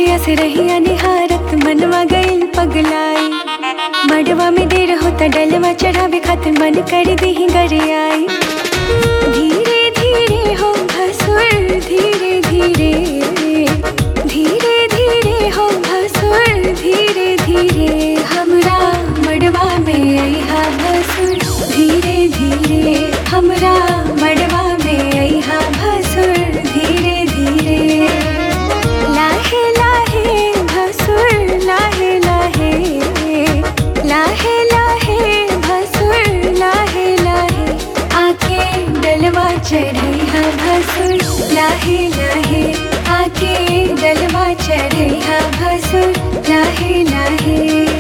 अखिया से रहिया निहारत मनवा गइल पगलाई मड़वा में देर होता डलवा चढ़ावे खातिर मन कर दी गरियाई धीरे धीरे हो भसुर धीरे धीरे धीरे धीरे हो भसुर धीरे धीरे हमरा मड़वा में अइहा भसुर धीरे धीरे हमरा मड़वा में अइहा भसुर धीरे धीरे लाहे लाहे भसुर लाहे लाहे लाहे लाहे भसुर लाहे लाहे आके डलवा चढ़ैहा भसुर लाहे लाहे आके डलवा चढ़ैहा भसुर लाहे लाहे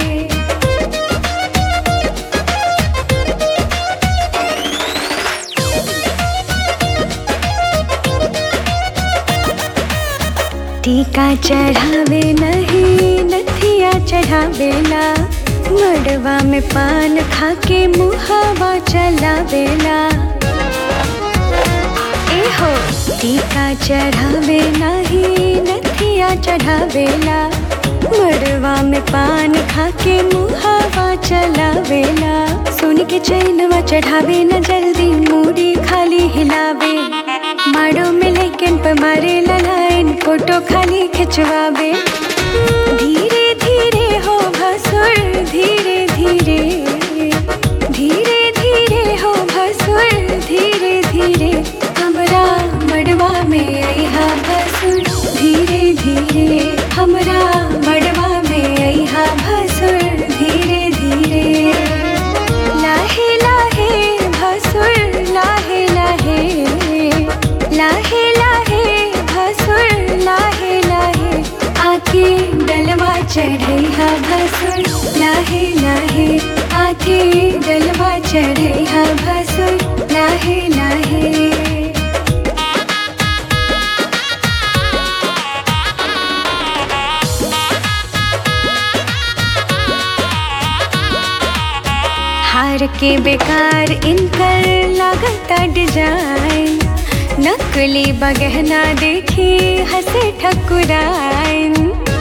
टीका चढ़ावे नहीं नथिया चढ़ावेला मड़वा में पान खाके मुहावा चलावेला एहो टीका चढ़ावे नहीं नथिया चढ़ावेला मड़वा में पान खाके मुहावा चलावेला सुन के चैनवा चढ़ावे न जल्दी मूड़ी खाली हिलावे माड़ो में लेकिन पे मारे लाइन फोटो खाली खिंचवावे धीरे धीरे हो भसुर धीरे धीरे धीरे धीरे हो भसुर धीरे धीरे हमरा मड़वा में अइहा भसुर धीरे धीरे हमरा मड़वा में अइहा भसुर धीरे धीरे लाहे लाहे भसुर लाहे लाहे लाहे लाहे भसुर लाहे लाहे आके डलवा चढ़ैहा भसुर लाहे लाहे आके डलवा चढ़ैहा भसुर लाहे लाहे हार के बेकार इनकर लागता डिजाइन नकली बगहना देखी हंसे ठकुराइन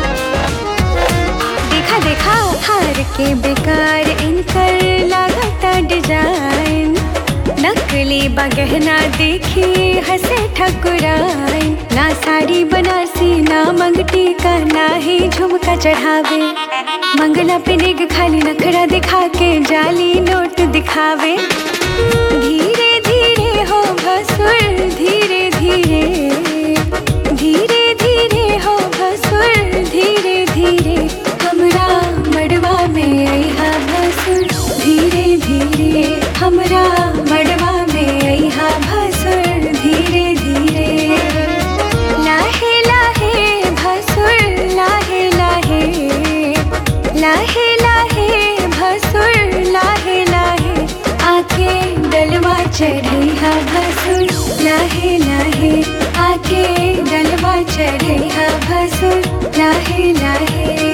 देखा देखा हार के बेकार इनकर लागता डिजाइन नकली बगहना देखी हंसे ठकुराइन ना साड़ी बनारसी ना मंगटी का ना ही झुमका चढ़ावे मंगला पे निग खाली नखरा दिखा के जाली नोट दिखावे धीरे धीरे हो भसुर धीरे धीरे धीरे धीरे हो भसुर धीरे धीरे हमरा मड़वा में अइहा भसुर धीरे धीरे हमरा मड़वा में अइहा भसुर धीरे धीरे लाहे लाहे भसुर लाहे लाहे लाहे लाहे भसुर लाहे लाहे आके डलवा चढ़ैहा भसुर लाहे लाहे आके डलवा चढ़ैहा भसुर लाहे लाहे